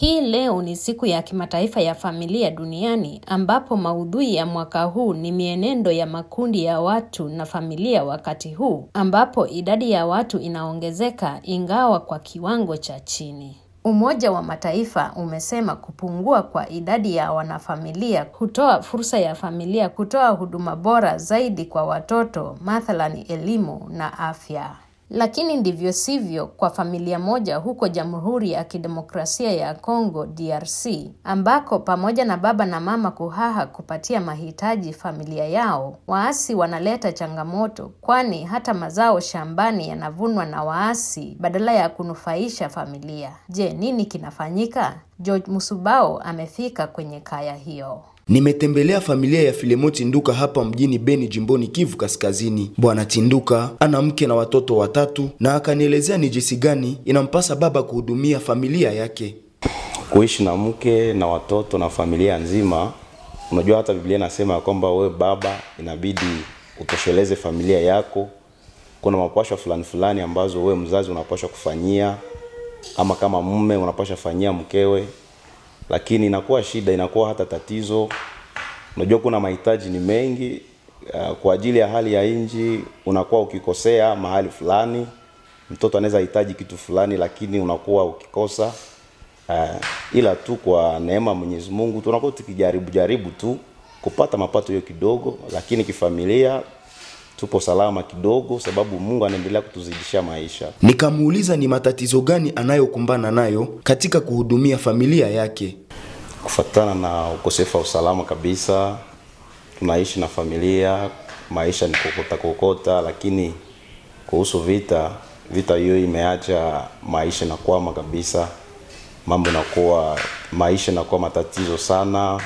Hii leo ni siku ya kimataifa ya familia duniani ambapo maudhui ya mwaka huu ni mienendo ya makundi ya watu na familia wakati huu ambapo idadi ya watu inaongezeka ingawa kwa kiwango cha chini. Umoja wa Mataifa umesema kupungua kwa idadi ya wanafamilia hutoa fursa ya familia kutoa huduma bora zaidi kwa watoto, mathalani elimu na afya. Lakini ndivyo sivyo kwa familia moja huko Jamhuri ya Kidemokrasia ya Kongo DRC, ambako pamoja na baba na mama kuhaha kupatia mahitaji familia yao, waasi wanaleta changamoto, kwani hata mazao shambani yanavunwa na waasi badala ya kunufaisha familia. Je, nini kinafanyika? George Musubao amefika kwenye kaya hiyo. Nimetembelea familia ya Filemo Tinduka hapa mjini Beni, jimboni Kivu Kaskazini. Bwana Tinduka ana mke na watoto watatu, na akanielezea ni jinsi gani inampasa baba kuhudumia familia yake. Kuishi na mke na watoto na familia nzima, unajua hata Biblia inasema ya kwamba wewe baba inabidi utosheleze familia yako. Kuna mapashwa fulani fulani ambazo wewe mzazi unapashwa kufanyia, ama kama mume unapashwa fanyia mkewe lakini inakuwa shida, inakuwa hata tatizo. Unajua kuna mahitaji ni mengi uh, kwa ajili ya hali ya nchi. Unakuwa ukikosea mahali fulani, mtoto anaweza hitaji kitu fulani, lakini unakuwa ukikosa uh, ila tu kwa neema Mwenyezi Mungu tunakuwa tukijaribu jaribu tu kupata mapato hiyo kidogo, lakini kifamilia tupo salama kidogo, sababu Mungu anaendelea kutuzidishia maisha. Nikamuuliza ni matatizo gani anayokumbana nayo katika kuhudumia familia yake. Kufatana na ukosefu wa usalama kabisa, tunaishi na familia, maisha ni kokota kokota, lakini kuhusu vita, vita hiyo imeacha maisha na kwama kabisa, mambo inakuwa maisha inakuwa matatizo sana.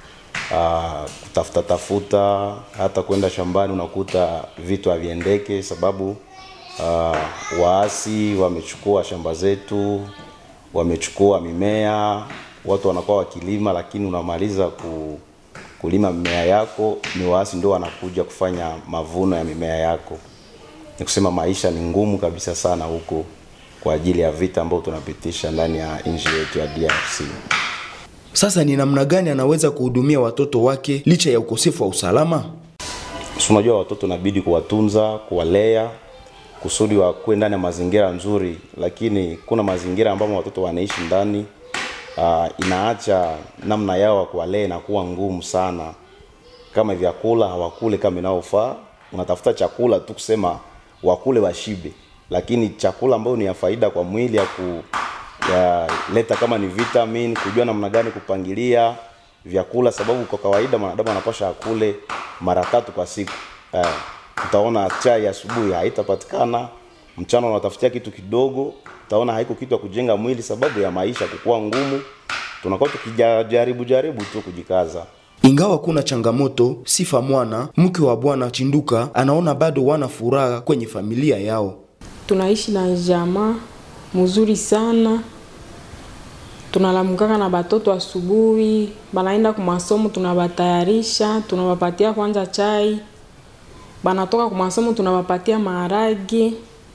Uh, kutafuta tafuta hata kwenda shambani unakuta vitu haviendeke, sababu uh, waasi wamechukua shamba zetu, wamechukua mimea, watu wanakuwa wakilima, lakini unamaliza ku, kulima mimea yako, ni waasi ndio wanakuja kufanya mavuno ya mimea yako. Ni kusema maisha ni ngumu kabisa sana huko kwa ajili ya vita ambayo tunapitisha ndani ya nchi yetu ya DRC. Sasa ni namna gani anaweza kuhudumia watoto wake licha ya ukosefu wa usalama? Si unajua watoto inabidi kuwatunza, kuwalea kusudi wakuwe ndani ya mazingira nzuri, lakini kuna mazingira ambamo watoto wanaishi ndani uh, inaacha namna yao ya kuwalea inakuwa ngumu sana. Kama vyakula hawakule kama inavyofaa, unatafuta chakula tu kusema wakule washibe, lakini chakula ambayo ni ya faida kwa mwili ya ku ya leta kama ni vitamin, kujua namna gani kupangilia vyakula, sababu kwa kawaida mwanadamu anapasha akule mara tatu kwa siku. Eh, utaona chai asubuhi haitapatikana, mchana unatafutia kitu kidogo, utaona haiko kitu ya kujenga mwili, sababu ya maisha kukua ngumu. Tunakuwa tukijaribu jaribu tu kujikaza. Ingawa kuna changamoto, Sifa Mwana, mke wa Bwana Chinduka, anaona bado wana furaha kwenye familia yao. Tunaishi na jamaa mzuri sana tunalamukaka na batoto asubuhi, banaenda ku masomo, tunabatayarisha, tunawapatia kwanza chai, banatoka ku masomo, tunawapatia maharage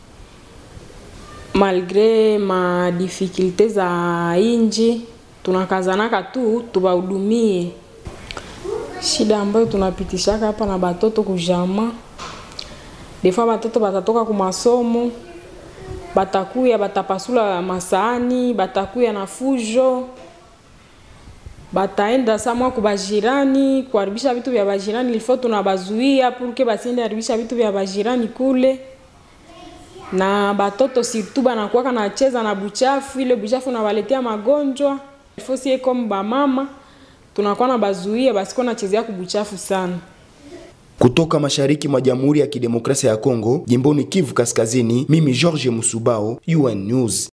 malgre ma difficulte za inji, tunakazanaka tu tubahudumie. Shida ambayo tunapitishaka hapa na batoto kujama, defa batoto batatoka ku masomo batakuya batapasula masaani, batakuya na fujo, bataenda samwa ku bajirani kuharibisha vitu vya bajirani, ilifo tunabazuia purke basiende haribisha vitu vya bajirani kule. Na batoto surtout banakuwaka nacheza na buchafu, ile buchafu nabaletea magonjwa, ilifo sie comme bamama tunakuwa na bazuia basiko nachezea kubuchafu sana. Kutoka mashariki mwa Jamhuri ya Kidemokrasia ya Kongo, jimboni Kivu Kaskazini, mimi George Musubao, UN News.